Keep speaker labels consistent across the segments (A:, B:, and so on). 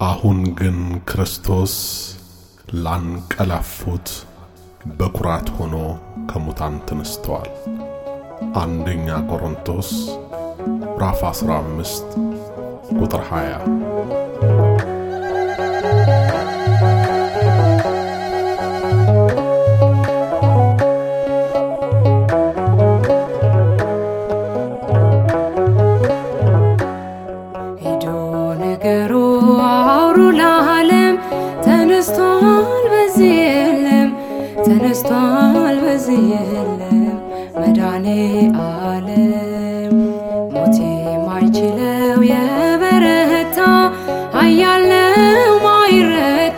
A: አሁን ግን ክርስቶስ ላንቀላፉት በኩራት ሆኖ ከሙታን ተነስተዋል። አንደኛ ቆሮንቶስ ምዕራፍ 15 ቁጥር 20።
B: ሄዶ ነገሩ አውሩ ለዓለም ተነስቷል በዚህ የለም ተነስቷል በዚህ የለም መድኃኔ ዓለም ሞት የማይችለው የበረታ ኃያል ነው ማይረታ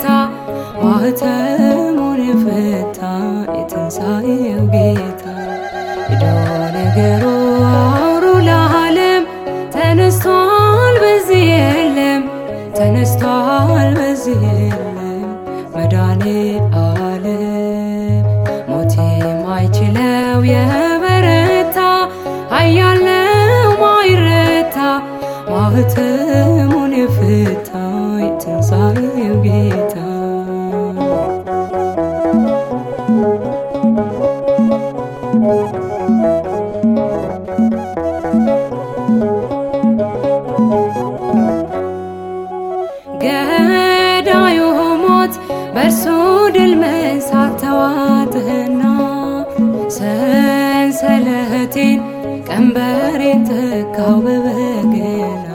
B: ማኅተሙን የፈታ የትንሣኤው ጌታ ሄዶ ነገሩ አውሩ ለዓለም ተነስቷል በዚህ የለም ተነስቷል በዚህ የለም መድኃኔ ዓለም ሞት የማይችለው የበረታ ኃያል ነው ማይረታ ማኅተሙን የፈታ የትንሣኤው ጌታ ገዳዩ ሞት በእርሱ ድል መንሳት ተዋጥህና ሰንሰለቴን ቀንበሬን ተካው በበገና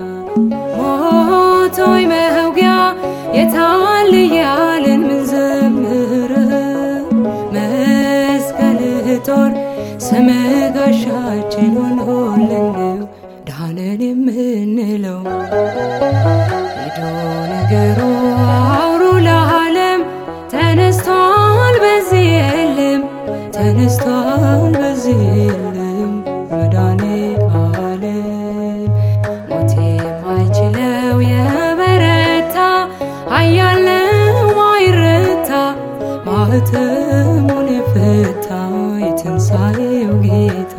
B: ሞት ሆይ መውጊያ የታል እያልን ምንዘምረው መስቀልህ ጦር ስምህ ጋሻችን ሆኖልን ነው ዳንን የምንለው ሄዶ ነገሩ አውሩ ለዓለም ተነስቷል በዚህ የለም ተነስቷል በዚህ የለም መድኃኔ ዓለም ሞት የማይችለው የበረታ ኃያል ነው ማይረታ ማኅተሙን የፈታ የትንሣኤው ጌታ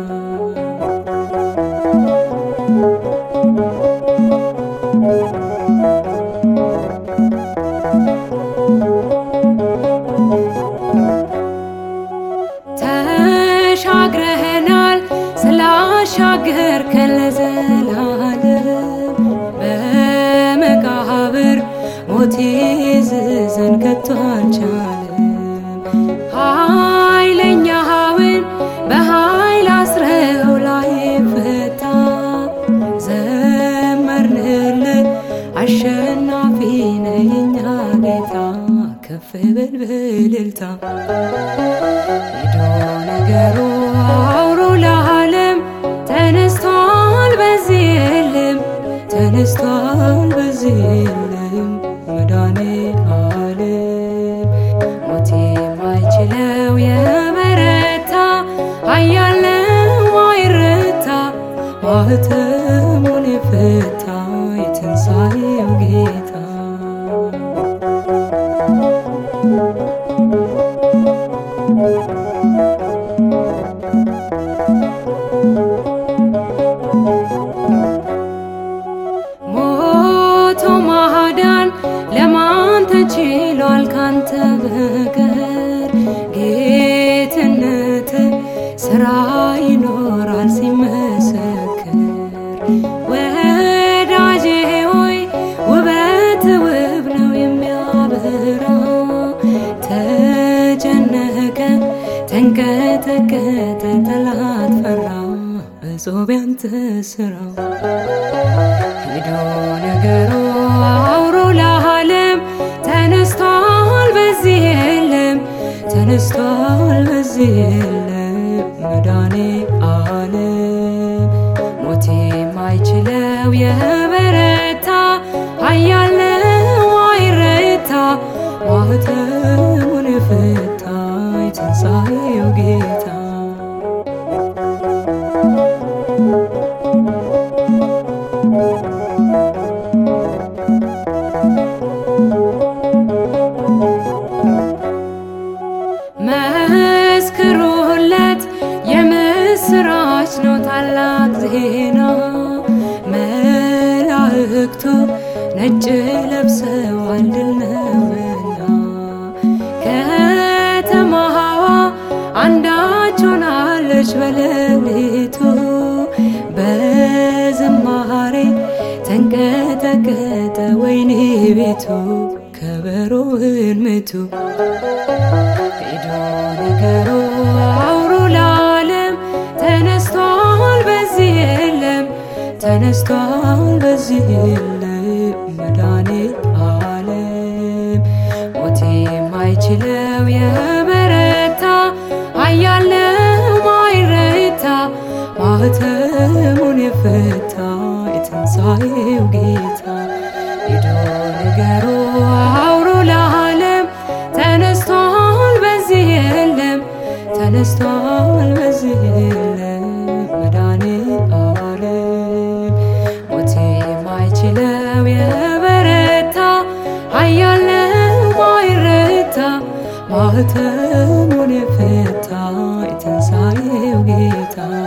B: ተሻግረህናል ስላሻገርከን ለዘላለም በመቃብር ሞት ይዝዘን ከቶ አልቻለም። ኃይለኛውን በኃይል አስረው ላይ ፈታ ዘመርንልህ አሸናፊ ነህ የኛ ጌታ ከፍ በል በእልልታ ሄዶ ነገሩ አውሩ ለዓለም ተነስቷል በዚህ የለም ተነስቷል በዚህ የለም መድኃኔ ዓለም ሞት የማይችለው የበረታ ኃያል ነው ማይረታ ማኅተሙን የፈታ የትንሣኤው ጌታ ሞቶ ማዳን ለማን ተችሏል ካንተ በቀር ጌትነት ስራ ይኖራል ሲመሰክር ወዳጄ ሆይ ውበት ውብ ነው የሚያበራ ተጨነቀ ተንቀጠቀጠ ጠላት ፈራ እጾብ ያንተ ስራው ሄዶ ነገሩ አውሮ ለዓለም ተነስቷል በዚህ የለም ተነስቷል በዚህ የለም መድኃኔ ዓለም ሞት የማይችለው የበረታ ኃያል ነው ማይረታ ማኅተሙን የፈታ የትንሣኤው ጌታ መስክሩለት የምስራች ነው ታላቅ ዜና ለብሰዋል ድል ነውና ከተማዋ አንዳች ሆናለች በሌሊቱ በዝማሬ ተንቀጠቀጠ ወይኔ ቤቱ ከበሮህን ምቱ ሄዶ ነገሩ አውሩ ለዓለም ተነስቷል በዚህ የለም ተነስቷል በዚህ የለም መድኃኒት ዓለም ሞት የማይችለው የበረታ ኃያል ነው ማይረታ ማኅተሙን የፈታ የትንሣኤው ጌታ ሄዶ ንገሩ አውሩ ለዓለም ተነስቷል በዚህ የለም ተነስቷል በዚህ የለም መድኃኒት ዓለም ሞት የማይችለው የበረታ ኃያል ነው ማይረታ ማኅተሙን የፈታ የትንሣኤው ጌታ